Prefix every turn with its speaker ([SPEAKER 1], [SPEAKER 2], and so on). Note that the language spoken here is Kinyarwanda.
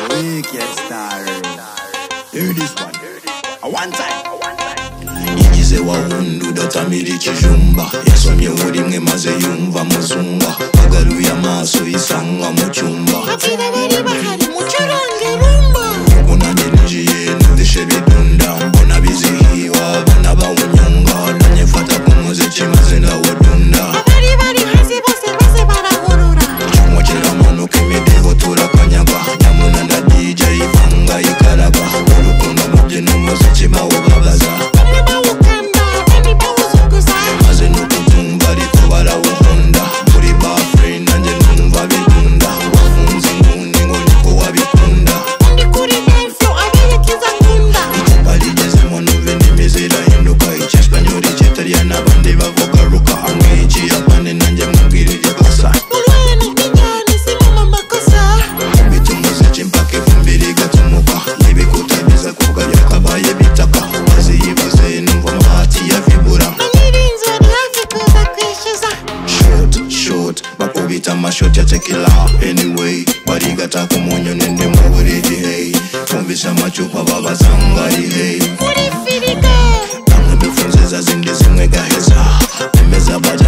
[SPEAKER 1] Wicked star. Do this one. A one time. igize wawundi udatamira ikijumba yasomyeho rimwe maze yumva amazumba agaruye amaso yisanga mu cyumba ubu nanjye ninjiye nudishe bidunda mbona bizihiwe abana bawunyunga nanjye mfata ku muziki maze ndawudunda icyuma kiramanuka imidiho turakanyagwa nyamuna nda dj ivanga ikaraba urukundo mubye n'umuziki mawubabaza maze nukubyumva ariko barawukunda muri bafure nanjye numva bikunda wafunze inguni ngo niko wabikunda icupa rigezemo numva indimi zirahinduka icyesipanyoli cyitaliyani n'abandi bavuga ruka amwe ikiyapani nanjye mubwira iryo kosa Mbita umuziki mpaka ivumbi rigatumuka N'ibikuta biza kuvuga byakabaye bitaka Maze yivuze numva amabati yavibura Shot, shot, bakubita amashot ya tequila Anyway, barigata ku munyu nende mu buriri hey Twumvise amacupa babazanga ari hey Bamwe bifunze za zindi zimwe gaheza Bemeza bari